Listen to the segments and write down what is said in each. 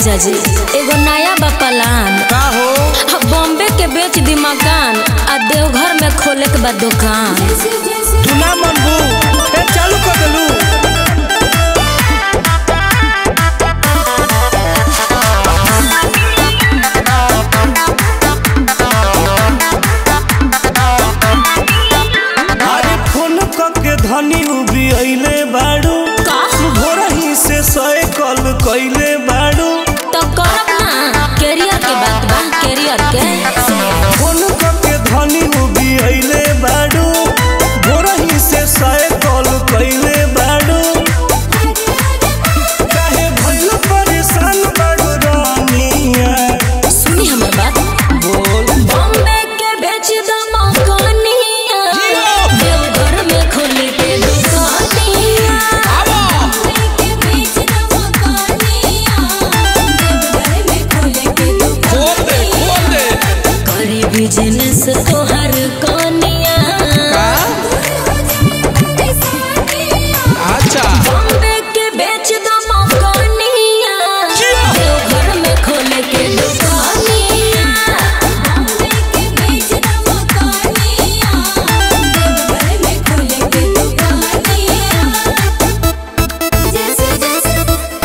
जीजा जी एगो नया बा प्लान का हो अब बॉम्बे के बेच दी मकान आ देवघर में खोले के बाद दुकान तू ना मनबू ए चालू कर देलू अरे फोन के धनी उबी अइले बाड़ू का? भोरही से सए कल कइले बाड़ू तो करब ना कैरियर के बात बा कैरियर के फोन के धनी उबी अइले बाड़ू भोरही से सए कल कइले बाड़ू काहे भइल परेशान बाड़ू रानिया सुनी हमर बात बोल बॉम्बे के बेच दो मकानिया देवघर में खोले के दुकानिया बॉम्बे के बेच दो मकानिया देवघर में खोले के दुकानिया करी बिजनेस तोहर कनिया अच्छा बॉम्बे के बेच दो मकानिया देवघर में खोले के दुकानिया बॉम्बे के बेच दो मकानिया देवघर में खोले के दुकानिया जैसे जैसे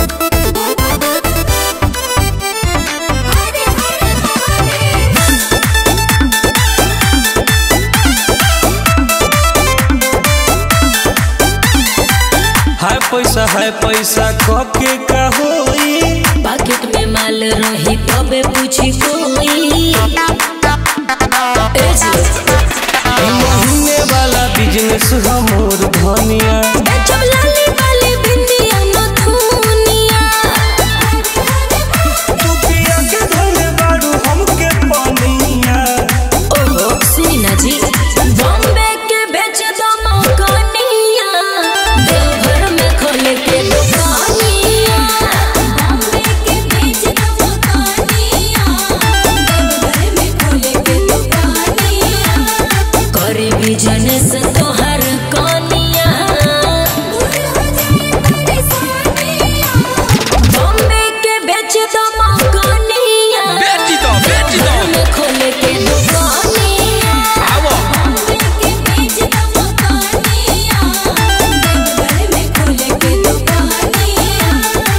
हरे हरे हाय पैसा हाय पैसा कब के का होई पॉकेट में माल रही तबे पूछी कोई ए जी महीने वाला बिजनेस हमोर धनिया बेचब लाली वाली बिंदिया नथुनिया तू पिया के धरे बाड़ू हमके पनिया ओहो सुनी जी बॉम्बे के बेच दो मकानिया देवघर में खोले के दुकानिया बॉम्बे के बेच दो मकानिया देवघर में खोले के दुकानिया करी बिजनेस तोहर कनिया बॉम्बे के बेच दो मकानिया बेच दो, बेच दो। देवघर में खोले के दुकानिया आवो बॉम्बे के बेच दो मकानिया देवघर में खोले के दुकानिया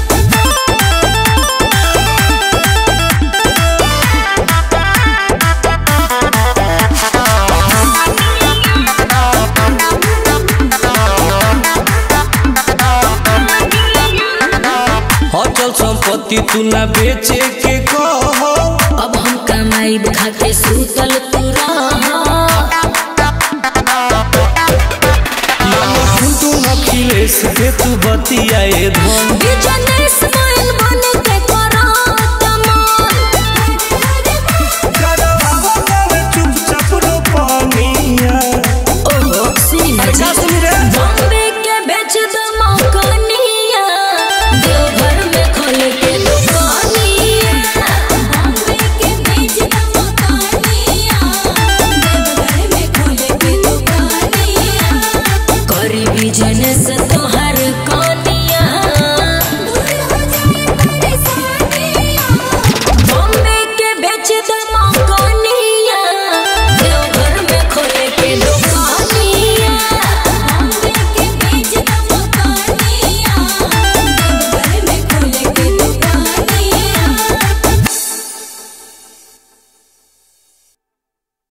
अचल संपत्ति तू ना बेचे के कह अब हम कमाई खाके सूतल तू तू न खिलेस के तू बतियाए धन बिजनेस